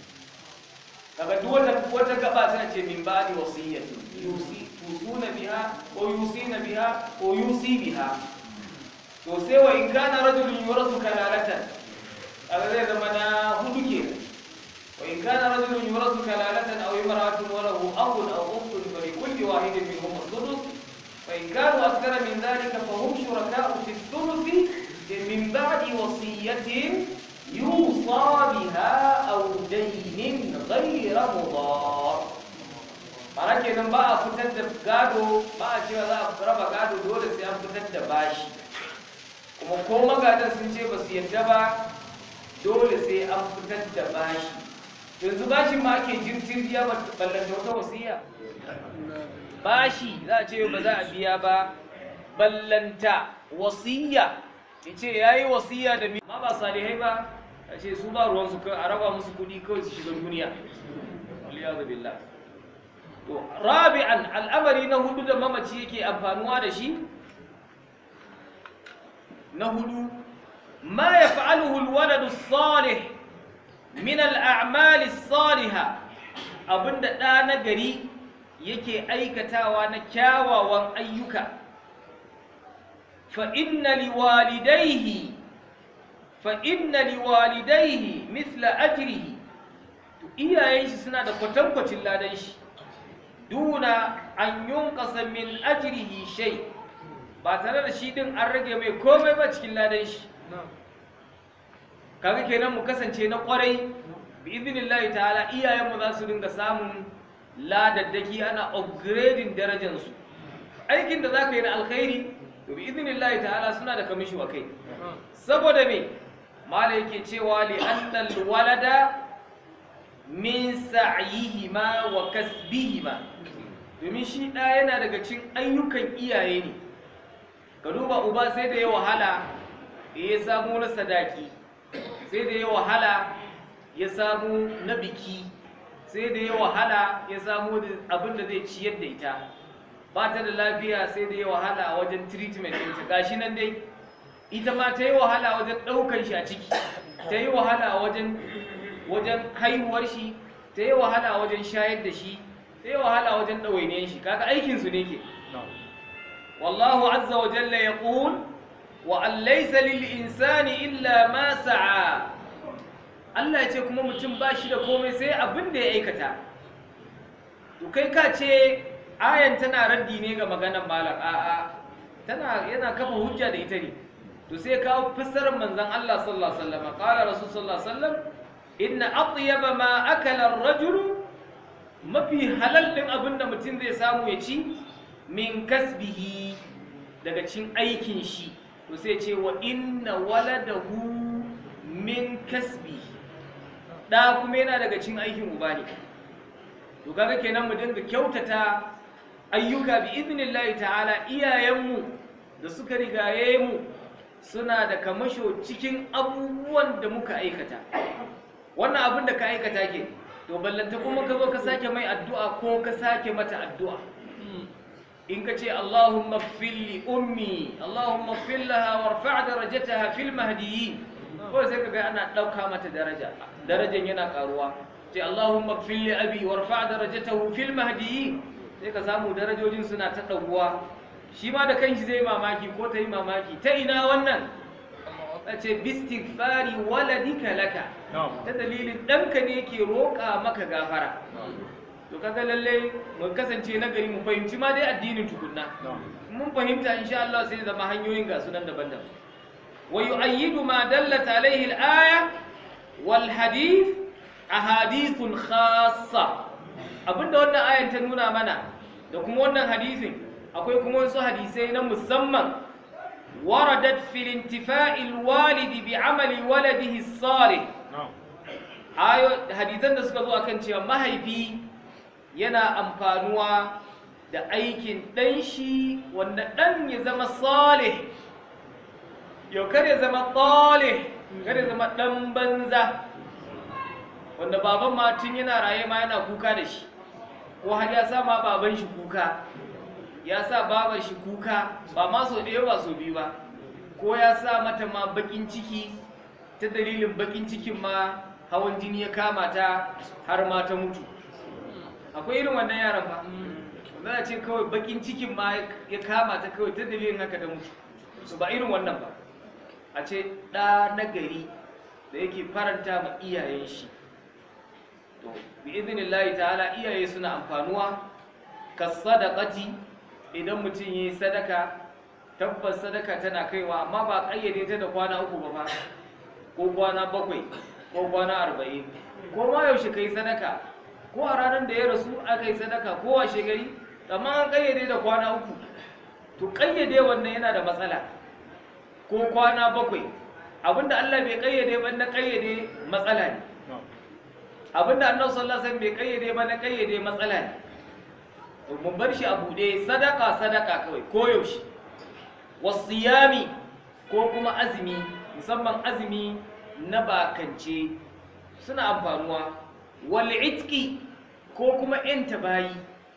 kaga duk wata wata gaba tana ce min ba'di wasiyatin yusi tusuna biha ko yusina biha ko yusi biha to sai wa in kana rajulun yurasu kalalatan kaga zai zama na hudu ke wa in kana rajulun yurasu kalalatan aw imra'atun wa lahu akhun aw ukhtun fa li kulli wahidin minhum as-sudus fa in kanu akthara min dhalika fa hum shuraka'u fi ath-thuluth min ba'di wasiyatin yusa biha aw daynin ghayra mudar Mara kenan ba a fitar da gado ba a cewa za a raba gado dole sai an fitar da bashi kuma ko magadan sun ce ba su yadda ba dole sai an fitar da bashi yanzu bashin ma ake jirgin biya ballanta wata wasiya bashi za a ce ba za a biya ba ballanta wasiya ya ce ya yi wasiya da mi ma ba salihai ba a ce su ba ruwansu a raba musu kudi kawai su shiga duniya waliyazu billah to rabi'an al'amari na hudu da mamaci yake amfanuwa da shi na hudu ma ya fa'aluhu alwaladu salih min al'amali saliha abinda ɗa na gari yake aikatawa na kyawawan ayyuka fa inna liwalidaihi fa inna liwalidaihi mithla ajrihi to iyayen shi suna da kwatankwacin ladan shi duna an yunqasa min ajrihi shay' ba tare da shi din an rage mai komai ba cikin ladan shi kaga kenan mu kasance na kwarai bi idinillahi ta'ala iyayenmu za su dinga samun ladaddaki ana upgrading darajar su aikin da zaka yi na alkhairi to bi idinillahi ta'ala suna da kamishi wa kai saboda me mala yake cewa li annal walada min sa'yihima wa kasbihima domin shi ɗaya yana daga cikin ayyukan iyaye ne ka duba uba sai da ya wahala ya samu na sadaki sai da ya wahala ya samu na biki sai da ya wahala ya samu abin da zai ciyar da ita ba ta da lafiya sai da ya wahala wajen treatment ɗinta gashi nan dai ita ma ta yi wahala wajen ɗaukar shi a ciki ta yi wahala wajen wajen haihuwar shi ta yi wahala wajen shayar da shi ta sai wahala wajen ɗawainiyan shi kaga aikin su ne ke wallahu azza wa jalla yaqul wa an laysa lil insani illa ma sa'a Allah ya ce kuma mutum ba shi da komai sai abin da ya aikata to kai ka ce ayan tana raddi ne ga maganar malam a'a tana yana kafa hujja da ita ne to sai kawo fassarar manzon Allah sallallahu alaihi wasallam qala rasul sallallahu alaihi wasallam inna atyaba ma akala ar-rajulu mafi halal din abinda mutum zai samu ya ci min kasbihi daga cin aikin shi to sai ce wa inna waladahu min kasbihi da kuma yana daga cin aikin uba ne to kaga kenan mu dinga kyautata ayyuka bi idnillahi ta'ala iyayenmu da suka rigaye mu suna da kamasho cikin abubuwan da muka aikata wannan abin da ka aikata ke to ballanta kuma ka zo ka sake mai addu'a ko ka sake mata addu'a in ka ce Allahumma gfir li ummi Allahumma gfir laha warfa' darajataha fil mahdiyyin ko sai kaga ana dauka mata daraja darajan yana karuwa ce Allahumma gfir li abi warfa' darajatahu fil mahdiyyin sai ka samu darajojin suna ta daguwa shi ma da kanshi zai mamaki ko ta yi mamaki ta ina wannan a ce bistighfari waladika laka ta dalilin ɗanka ne ke roƙa maka gafara to kaga lalle mu kasance na gari mu fahimci ma dai addinin tukunna mun fahimta insha Allah sai zama hanyoyin ga sunan daban-daban wa yu'ayyidu ma dallat alaihi al-aya wal hadith ahadithun khassa abinda wannan ayan ta nuna mana da kuma wannan hadisin akwai kuma wasu hadisai na musamman waradat fil intifa'il walidi bi amali waladihi salih ayo hadisan da suka zo akan cewa mahaifi yana amfanuwa da aikin ɗan shi wanda ɗan ya zama salih yau kar ya zama talih kar ya zama ɗan banza wanda baban ma tun yana raye ma yana kuka da shi ko har ya sa ma baban shi kuka ya sa babar shi kuka ba ma so ɗaya ba so biyu ba ko ya sa mata ma bakin ciki ta dalilin bakin cikin ma hawan jini ya kama ta har ma ta mutu akwai irin wannan yaran ba za a ce kawai bakin cikin ma ya kama ta kawai ta dalilin haka ta mutu su ba irin wannan ba a ce ɗa na gari da yake faranta ma iyayen shi to bi idinillahi ta'ala iyaye suna amfanuwa ka sadaqati idan mutum yi sadaka tabbas sadaka tana kaiwa amma ba kayyade ta da kwana uku ba fa ko kwana bakwai ko kwana arba'in ko ma yaushe kai sadaka ko a ranar da ya rasu aka yi sadaka ko washe gari amma an kayyade da kwana uku to kayyade wannan yana da matsala ko kwana bakwai abinda Allah bai kayyade ba na kayyade matsala ne abinda annabi sallallahu alaihi wasallam bai kayyade ba na kayyade matsala ne mun bar shi a bude sadaka sadaka kawai ko yaushe wasiyami ko kuma azumi musamman azumi na bakance suna amfanuwa wal itqi ko kuma yanta bayi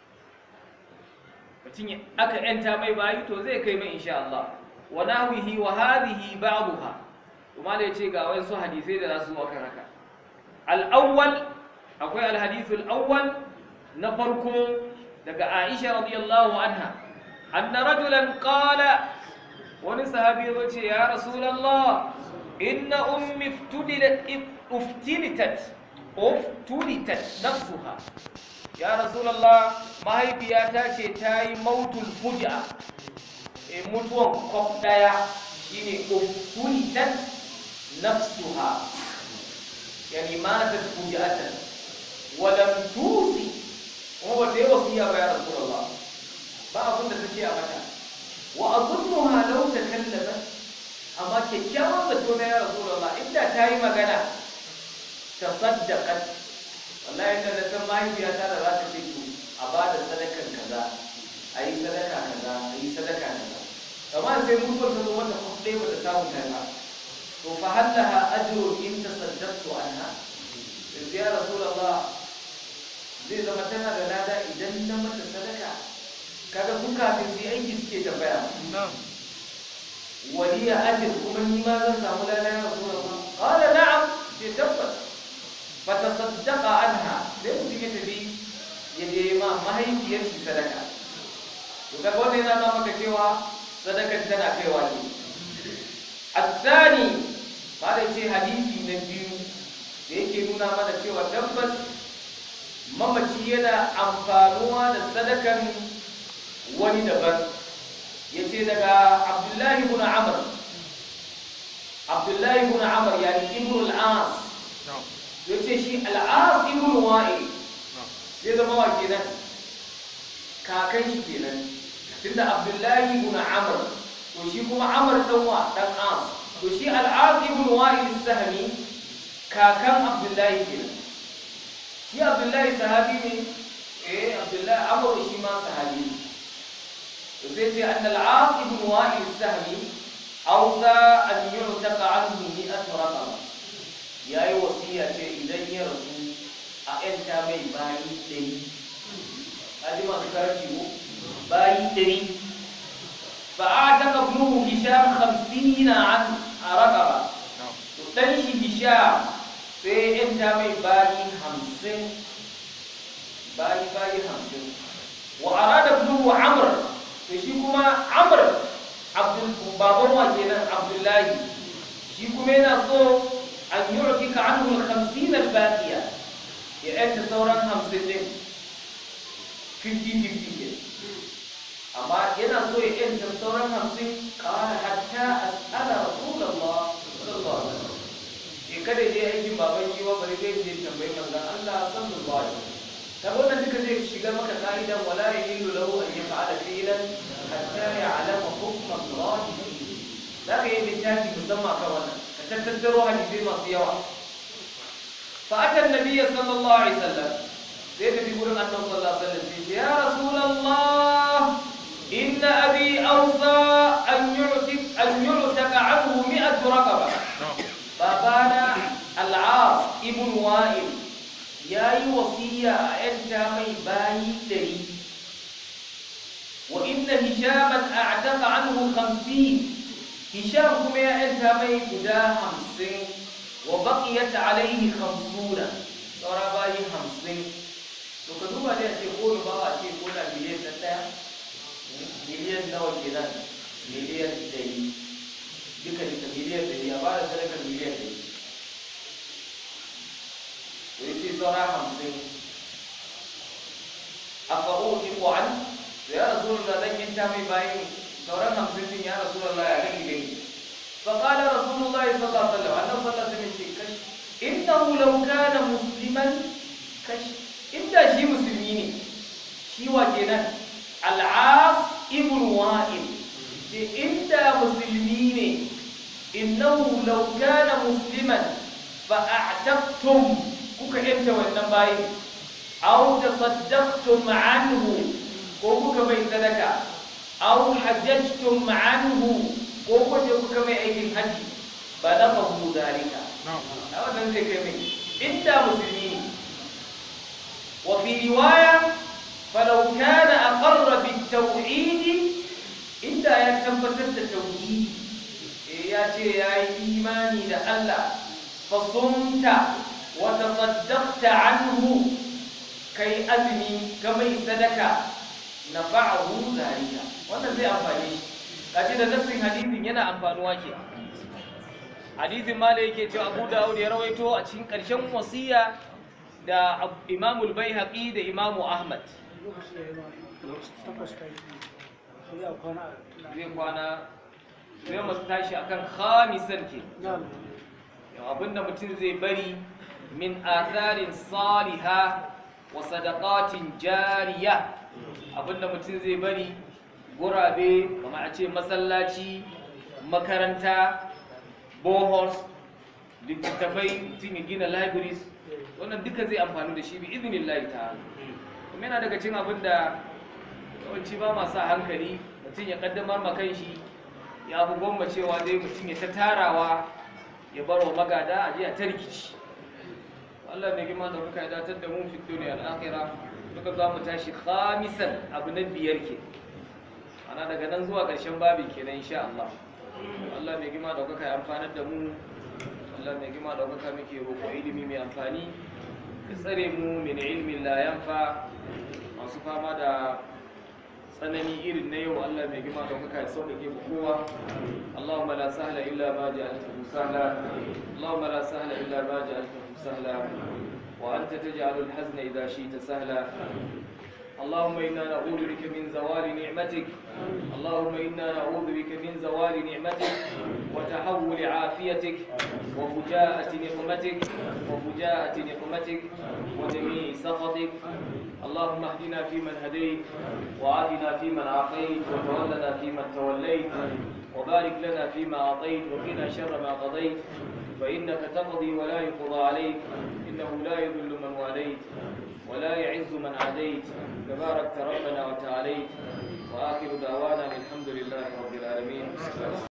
mutum aka yanta mai bayi to zai kai mai insha Allah wa nahwihi wa hadhihi ba'daha kuma da yace ga wasu hadisai da za su maka haka al-awwal akwai al-hadithu al-awwal na farko daga Aisha radiyallahu anha anna rajulan qala wani sahabi ya ce ya rasulullah inna ummi iftudilat uftilitat uftulitat nafsuha ya rasulullah mahaifiyata ce ta yi mautul fuja e mutuwan kwaf daya shine uftulitat nafsuha yani matat fujatan walam tusi kuma ba ta yi wasiya ba ya rasulullah ba abin da ta ce a mata wa azunnuha law takallamat amma kyakkyawan zato na ya rasulullah inda ta yi magana tasaddaqat wallahi da na san mahaifiyata da za ta ce to a ba da sadakan kaza a yi sadaka kaza a yi sadaka kaza amma sai mutuwar ta zo mata kuɗe ba ta samu ta ba to fa hallaha ajrun in tasaddaqtu anha yanzu ya rasulullah zai zama tana da lada idan na mata sadaka kaga sun kafin su yi aiki suke tambaya waliya ajin kuma ni ma zan samu lada ya rasulullah qala na'am ce tabbas fa tasaddaqa anha sai mutum ya tafi ya je ma mahaifiyar shi sadaka to kaga wannan yana nuna maka cewa sadakar tana kaiwa ne الثاني بعد ce hadisi na biyu da yake nuna mana cewa tabbas mamaci yana amfanuwa da sadakan wani daban ya ce daga abdullahi ibn amr abdullahi ibn amr yani ibn al-as ya ce shi al-as ibn wa'il zai zama wa kenan kakan shi kenan tunda abdullahi ibn amr to shi kuma amr dan wa dan as to shi al-as ibn wa'il as-sahmi kakan abdullahi kenan shi abdullahi sahabi ne eh abdullahi amr shi ma sahabi ne to sai ce anna al-as ibn wa'il as-sahmi awsa an yu'taqa anhu mi'atu raqaba yayi wasiya ce idan ya rasu a yanta mai bayi ɗari kaji masu karanci ko bayi ɗari فأعتق ابنه هشام خمسين عن رقبة تنشي هشام sai ‘yan ta mai bayi hamsin bayi bayi hamsin wa arada ibnu amr to shi kuma amr abdul baban wa kenan abdullahi shi kuma yana so an yu'tika anhu al-50 al-baqiya ya ‘yanta sauran hamsin din 50-50 ke amma yana so ya ‘yanta sauran hamsin kawai hatta as'ala rasulallah sallallahu alaihi wasallam in kada je aikin baban giwa bari zai je tambayi manzon Allah sallallahu alaihi wasallam ta wannan duka zai shiga maka ka'idan wala yahillu lahu an yaf'ala fi'lan hatta ya'lama hukm Allah fihi zaka yi littafi musamman kan wannan ka tattaro hadisi masu yawa fa ata annabi sallallahu alaihi wasallam sai da bi gurin annabi sallallahu alaihi wasallam sai ya rasulullah inna abi awsa an yu'tik an yu'taka anhu mi'atu raqaba babana al'as ibn wa'il ya yi wasiya a ‘yanta mai bayi ɗari wa inna hishaman a ataka anhu hamsin hisham kuma ya ‘yanta mai guda hamsin wa baƙiyata alaihi hamsuna saura bayi hamsin to ka duba da ce ko ba a ce ko da miliyan na ɗaya miliyan nawa kenan miliyan ɗari duka duka miliyan ɗari a bada sadakar miliyan ɗari to yace saura hamsin a fa'o ki ko an to ya rasu da zan yanta mai bayan sauran hamsin din ya rasu da ya gani gani fa qala rasulullah sallallahu alaihi wasallam annabi sallallahu alaihi wasallam ce kash innahu law kana musliman kash inda shi musulmi ne shi wa kenan al-as ibn wa'il ce inda musulmi ne innahu law kana musliman fa a'taqtum kuka yanta wannan bayi aw tasaddaqtum anhu ko kuka mai sadaka aw hajjajtum anhu ko kuka kuka mai aikin haji balaghahu dalika a wannan zai kai mai inda musulmi ne wa fi riwaya falau kana aqarra bit tauhid inda ya tabbatar da tauhidi ya ce ya yi imani da Allah fasumta wa tasaddaqta anhu kai azumi ka mai sadaka nafa'ahu zalika wannan zai amfane shi kaji da nassin hadisin yana amfanuwa ke hadisin ma da yake cewa Abu Dawud ya rawaito a cikin ƙarshen wasiya da Imam al-Baihaqi da Imam Ahmad zai kwana sai mu tashi akan khamisan ke abinda mutum zai bari min atharin saliha wa sadaqatin jariya abinda mutum zai bari gurabe kamar a ce masallaci makaranta bohors littattafai mutum ya gina libraries wannan duka zai amfani da shi bi izinin layi ta kuma yana daga cin abin da yawanci ba masu hankali mutum ya kaddamar ma kanshi ya fi gwamma cewa dai mutum ya ta tarawa ya bar wa magada a jiya ta rikici Allah mai gima da kuka datar da mun fito ne al'akira duka za mu tashi khamisan abu na biyar ke ana daga nan zuwa ƙarshen babi kenan insha Allah Allah mai gima da kuka amfanar da mu Allah mai gima da kuka muke roƙo ilimi mai amfani ya tsare mu min ilmin la yanfa masu fama da tsanani irin na yau Allah mai gima da kuka sauƙaƙe mu kowa Allahumma la sahla illa ma ja'altahu sahla Allahumma la sahla illa ma ja'altahu sahla wa anta taj'alul hazna idha shi'ta sahla اللهم إنا نعوذ بك من زوال نعمتك اللهم إنا نعوذ بك من زوال نعمتك وتحول عافيتك وفجاءة نقمتك وفجاءة نقمتك وجميع سخطك اللهم اهدنا فيمن هديت وعافنا فيمن عافيت وتولنا فيمن توليت وبارك لنا فيما أعطيت وقنا شر ما قضيت فإنك تقضي ولا يقضى عليك إنه لا يذل من واليت ولا يعز من عاديت تباركت ربنا وتعاليت وآخر دعوانا الحمد لله رب العالمين